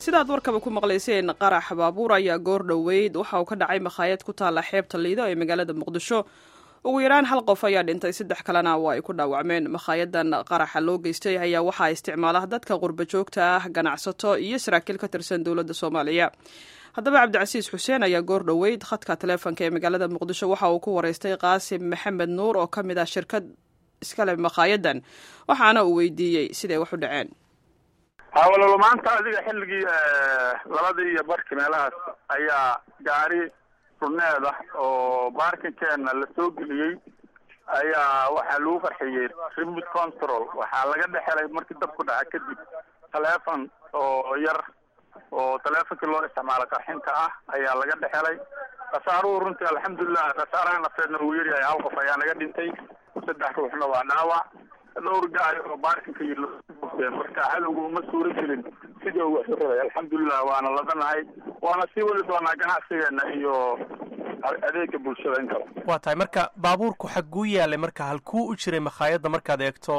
sidaad warkaba ku maqlayseen qarax baabuur ayaa goor dhoweyd waxa uu ka dhacay makhaayad ku taalla xeebta liido ee magaalada muqdisho ugu yaraan hal qof ayaa dhintay saddex kalena waa ay ku dhaawacmeen makhaayaddan qaraxa loo geystay ayaa waxaa isticmaala dadka qurba joogta ah ganacsato iyo saraakiil ka tirsan dowladda soomaaliya haddaba cabdicasiis xuseen ayaa goor dhoweyd khadka taleefonka ee magaalada muqdisho waxa uu ku wareystay qaasim maxamed nuur oo ka mid ah shirkad iskale makhaayaddan waxaana uu weydiiyey siday wax u dhaceen hawalalo maanta adiga xilligii labadii iyo barki meelahaas ayaa gaari runeed ah oo baarkinkeena la soo geliyey ayaa waxaa lagu qarxiyey remote control waxaa laga dhexelay markii dab ku dhaca kadib taleefon oo yar oo taleefonkii loo isticmaalo qarxinta ah ayaa laga dhexelay khasaaruhu runtii alxamdulilah khasaaraha nafeedna uu yaryahay hal qof ayaa naga dhintay saddex ruuxna waa dhaawac dhowr gaari oo baarkinka iyo marka cadowga uma suura gelin sidii uu waxu rabay alxamdulilah waana ladanahay waana sii wadi doonaa ganacsigeena iyo adeega bulshada in kale waa tahay marka baabuurku xagguu yaalay marka halkuu u jiray makhaayadda markaad eegto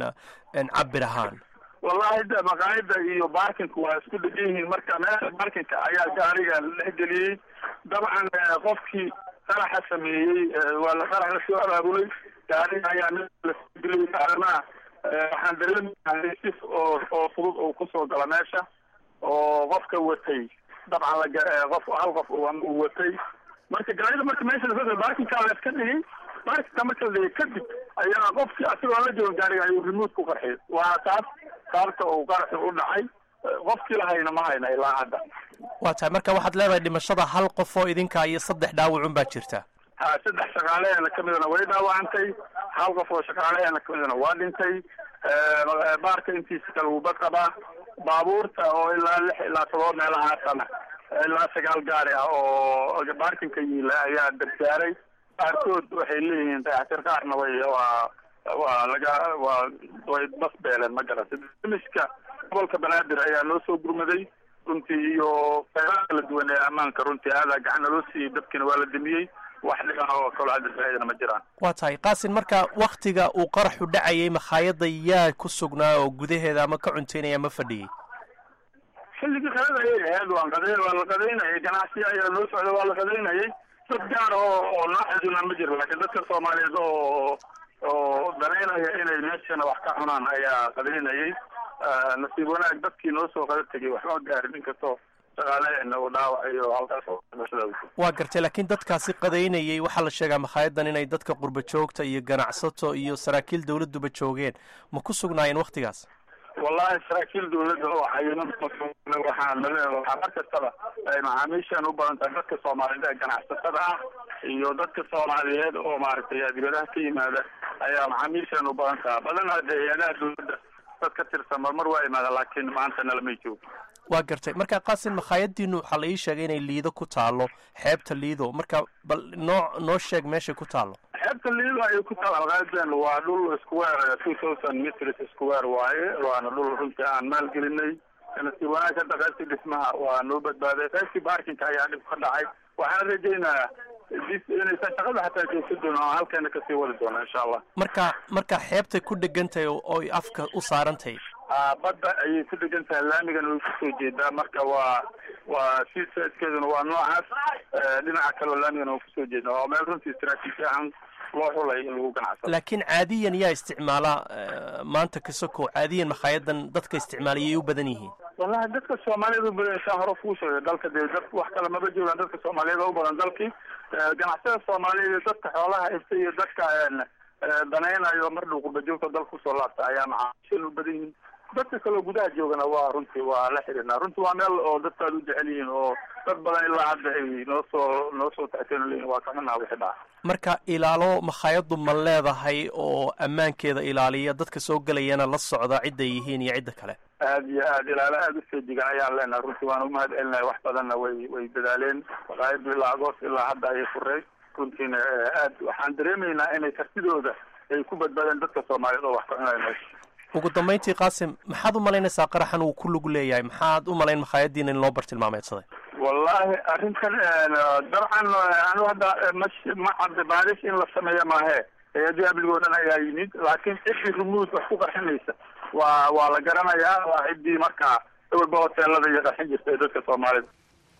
cabir ahaan wallahi de maqaayada iyo baarkinku waa isku dhegan yihiin marka meesha baarkinka ayaa gaariga la dhexgeliyey dabcan qofkii qaraxa sameeyey waa la qarax la soo abaabulay gaariga ayaa lasgeliyey armaa waxaan dareemayaa si oo oo fudud uu kusoo gala meesha oo qofka watay dabcan laga qof hal qof uu watay marka gaarida marka meesha lasoo baarkinkaa la iska dhigay baarkinka marka la dhigay kadib ayaa qofkii asigoo la joogan gaariga ayuu remote ku qarxiyay waana taas sababta uu qaraxi u dhacay qofkii lahayna ma hayna ilaa hadda waa tahay marka waxaad leedahay dhimashada hal qof oo idinka iyo saddex dhaawacun baa jirta ha saddex shaqaaleheena kamidana way dhaawacantay hal qof oo shaqaaleheena kamidana waa dhintay baarka intiisa kale wuu bad qabaa baabuurta oo ilaa lix ilaa todoba meelahaasana ilaa sagaal gaari ah oo baarkinka yiila ayaa dabgaaray qaarkood waxay leeyihiin dayactir qaarna way waa waa laga waa way bas beeleen ma garatay dimiska gobolka banaadir ayaa noo soo gurmaday runtii iyo qeybaha kala duwan ee ammaanka runtii aadaa gacana loo siiyey dabkiina waa la damiyey wax dhiban oo kaloo hadda faaidana ma jiraan waa tahay qaasin marka waktiga uu qaraxu dhacayay makhaayadda yaa ku sugnaa oo gudaheeda ama ka cuntaynaya ma fadhiyey xilligii qalada ayay ahayd waan qada waa la qadaynayay ganacsiya ayaa noo socda waa la qadaynayay dad gaar oo oo nooxeduna ma jiro laakiin dadka soomaaliyeed oo oo danaynaya inay meeshana wax ka cunaan ayaa qadaynayay nasiib wanaag dadkii noo soo qada tegay waxma gaarin inkastoo shaqaaleheena uu dhaawacayo halkaas waa gartay laakiin dadkaasi qadaynayay waxaa la sheegaa makhaayaddan inay dadka qurba joogta iyo ganacsato iyo saraakiil dawladduba joogeen ma ku sugnaayeen waktigaas wallahi saraakiil dawladda oo cayiman waxaan waxaa mar kastaba ay macaamiishan u badan tahay dadka soomaaliyeed ee ganacsatada ah iyo dadka soomaaliyeed oo maaragtay dibadaha ka yimaada ayaa macaamiishan u badan taha badan hadde hay-adaha dawladda dad ka tirsan marmar waa imaada laakiin maanta nalamay joogo waa gartay marka qaasin makhaayaddiinu waxaa la ii sheegay inay liido ku taalo xeebta liido marka bal noo noo sheeg meeshay ku taalo xeebta liido ayay ku taal alqaadan waa dhul square two thousand meters square waaye waana dhul runtii aan maalgelinay nasiib wanaag hadda qaybtii dhismaha waa noo badbaaday qaybtii baarkinka ayaa dhib ka dhacay waxaan rajaynayaa inaysan shaqada xataa joogsa doono oo halkeena kasii wadi doono insha allah marka marka xeebtay ku dhegan tahay ooy afka u saaran tahay badda ayay ku dhegan tahay laamigana way kusoo jeedaa marka waa waa si saidkeeduna waa noocaas dhinaca kaleo laamigana waa kusoo jeedaa waa meel runtii istraatiiji ahaan loo xulay in lagu ganacsado laakiin caadiyan yaa isticmaala maanta kasoko caadiyan makhaayaddan dadka isticmaalayay u badan yihiin wallahi dadka soomaaliyeed u badan saa hore kuu sheegay dalka dee dad wax kale maba joogaan dadka soomaaliyeed oo u badan dalkii ganacsada soomaaliyeed iyo dadka xoolaha ifta iyo dadka danaynayo mar dhow qurbajoogta dalka kusoo laabta ayaa macaamiishan u badan yihiin dadka kaleo gudaha joogana waa runtii waa la xiriirnaa runtii waa meel oo dadka aad u jecel yihiin oo dad badan ilaa hadda ay noo soo noo soo tacteen leyihin waa kaxunaa wixii dhaca marka ilaalo makhaayaddu ma leedahay oo ammaankeeda ilaaliya dadka soo gelayana la socda cidday yihiin iyo cidda kale aad iyo aad ilaalo aada u feejigan ayaan leenahay runtii waan umahad celinahay wax badanna way way dadaaleen makhaayaddu ilaa agost ilaa hadda ayay furey runtiina aad waxaan dareemaynaa inay kartidooda ay ku badbaadeen dadka soomaaliyeed oo wax ka cunaya meesha ugu dambayntii qaasim maxaad u malaynaysaa qaraxan uu ku lug leeyahay maxaad u malayn makhaayaddiina in loo bartilmaameedsaday wallahi arrintan dabcan anu hadda ma cadda baarish in la sameeyo maahe hay-adii amnigo dhan ayaa yimid laakiin ciddii rumuud wax ku qarxinaysa waa waa la garanayaa waa ciddii markaa walba hoteelada iyo qarxin jirtay dadka soomaalida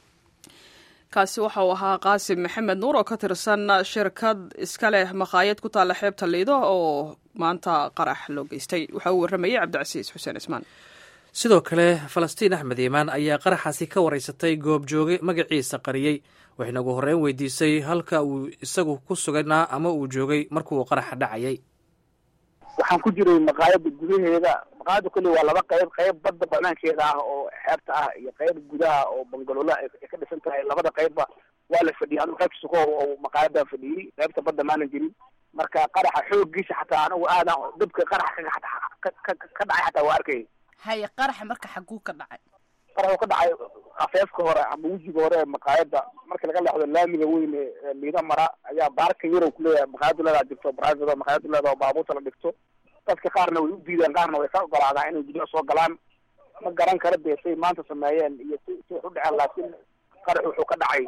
kaasi waxa uu ahaa qaasim maxamed nuur oo ka tirsan shirkad iska leh makhaayad ku taalla xeebta liido oo maanta qarax loo geystay waxa uu warramayey cabdicasiis xuseen ismaan sidoo kale falastiin axmed iimaan ayaa qaraxaasi ka waraysatay goobjooge magaciisa qariyey waxayna ugu horreyn weydiisay halka uu isagu ku suganaa ama uu joogay markuu qaraxa dhacayay waxaan ku jiray maqaayada gudaheeda maqaayada kolley waa laba qayb qayb badda banaankeeda ah oo xeebta ah iyo qayb gudaha oo bangalola ay ka dhisan tahay labada qaybba waa la fadhiyay anigu qaybta suko oo maqaayadan fadhiyey qaybta badda maanan jirin marka qaraxa xoogiisa xataa anigu aadan dabka qaraxa ka ka dhacay xataa waa arkay haye qaraxa marka xaguu ka dhacay qarax uu ka dhacay afeefka hore ama wejiga hore ee maqaayada marka laga leexdo laamiga weyn ee liida mara ayaa baarka yarow kuleeyahay maqaayadu leedaa jirto private maqaayadu leedaa oo baabuurta la dhigto dadka qaarna way u diideen qaarna way ka ogolaadaan inay gudaha soo galaan ma garan kara dee say maanta sameeyeen iyo si si wax u dhaceen laakiin qarax wuxuu ka dhacay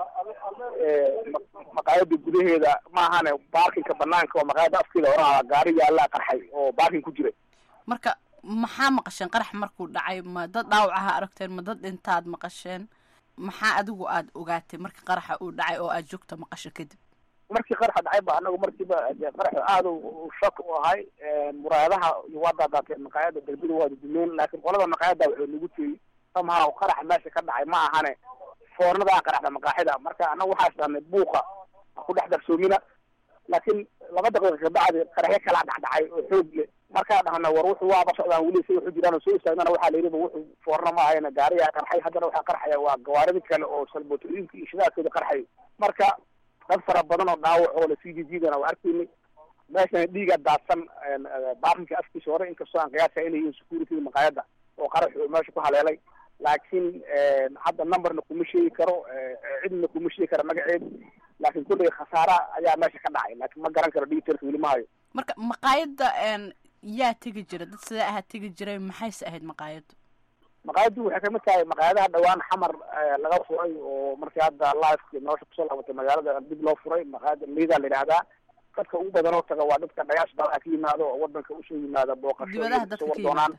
maqaayada gudaheeda maahane baarkinka banaanka oo maqaayada afkeeda horaha gaari yaallaa qarxay oo baarkin ku jiray marka maxaa maqasheen qarax markuu dhacay ma dad dhaawacaha aragteen ma dad dhintaad maqasheen maxaa adigu aada ogaatay marka qaraxa uu dhacay oo aad joogta maqasho kadib markii qaraxa dhacay ba anagu markiiba qaraxa aada u shak u ahay muraayadaha waa daadaateen maqaayada galbida waa dudumeen laakiin qolada maqaayada waxay nagu tiyey somehow qaraxa meesha ka dhacay ma ahane foornadaa qaraxda maqaaxida marka anagu waxaa isdhahnay buuqa ku dhex darsoomina laakiin laba daqiiqa kabacdi qaraxyo kala dhacdhacay oo xoog leh markaa dhahna war wuxuu waaba socdaan weli say waxu jiraan oo soo istaagnana waxaa layidhi wuxuu foorna ma ahayna gaariyaa qarxay haddana waxaa qarxaya waa gawaaridi kale oo salbotooyinka iyo shidaadkooda qarxay marka dad fara badan oo dhaawac oo lasii jijiidana waa arkaynay meeshana dhiiga daadsan baarinka afkiisa hore inkastoo aan qiyaasa inay yihiin security maqaayada oo qarax meesha ku haleelay laakiin hadda numberna kuma sheegi karo cidna kuma sheegi kara magaceed laakiin kulley khasaara ayaa meesha ka dhacay laakiin ma garan karo detailka weli mahayo marka maqaayadda yaa tegi jira dad sidee ahaa tegi jiray maxayse ahayd maqaayaddu maqaayaddu waxay kamid tahay maqaayadaha dhawaan xamar laga furay oo markii hadda lifeki nolosha kusoo laabatay magaalada dib loo furay maqaayada liida la yidhaahdaa dadka ugu badan oo taga waa dadka dhagaash baa ka yimaado oo wadanka usoo yimaada booqasho dibadaha dadka ka yimaada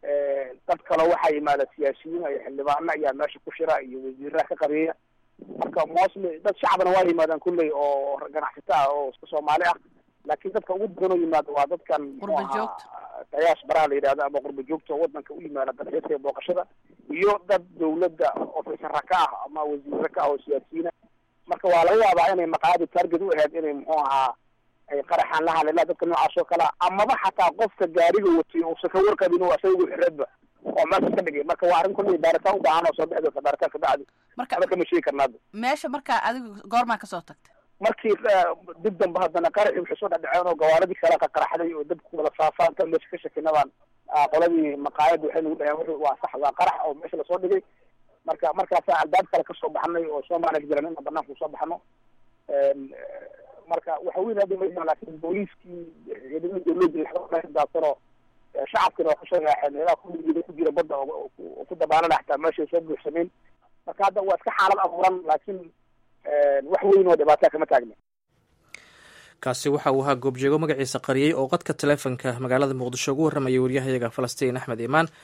dad kaloo waxaa yimaada siyaasiyiin iyo xildhibaano ayaa meesha ku shira iyo wasiiraha ka qabeeya marka mostly dad shacabna waa yimaadaan kulley oo ganacsato ah oo iska soomaali ah laakiin dadka ugu badan oo yimaada waa dadkan qurba joogta dayaash baraha la yidhahdo ama qurba joogta oo wadanka u yimaada dalxiiska iyo booqashada iyo dad dawladda ofisara ka ah ama wasiire ka ah oo siyaasiyiina marka waa laga yaabaa inay maqaayada target u ahayd inay muxuu ahaa ay qaraxaan la haleelaa dadka noocaas oo kalea amaba xataa qofka gaariga watay uusan ka warqabin oo asaga xireedba oo meesha ka dhigay marka waa arrin kulley baaritaan u baahan oo soo bixi doonta baaritaan kabacdi marka aba kama sheegi karnaada meesha markaa adigu goormaa kasoo tagtay markii dib dambe haddana qaraxii waxay soo dhadhaceen oo gawaaradii kale ka qaraxday oo dabku wada faafaan tan meesha ka shakinabaan qoladii maqaayada waxay nagu dhaheen wuxuu waa sax waa qarax oo meesha lasoo dhigay marka markaasaa albaab kale kasoo baxnay oo soomaaliya jiran ina banaanka usoo baxno marka waxa weyn hadda ma laakiin booliiskii ciidamada dawladda daadsanoo shacabkina waa kusoo raaxeen meelaha kuligeeda ku jira badda oo ku dabaalana xataa meeshay soo buuxsameen marka hadda waa iska xaalad abuuran laakiin wax weyn oo dhibaataa kama taagna kaasi waxa uu ahaa goobjeego magaciisa qariyey oo qadka taleefonka magaalada muqdisho ugu warramayay waryahayaga falastiin axmed iimaan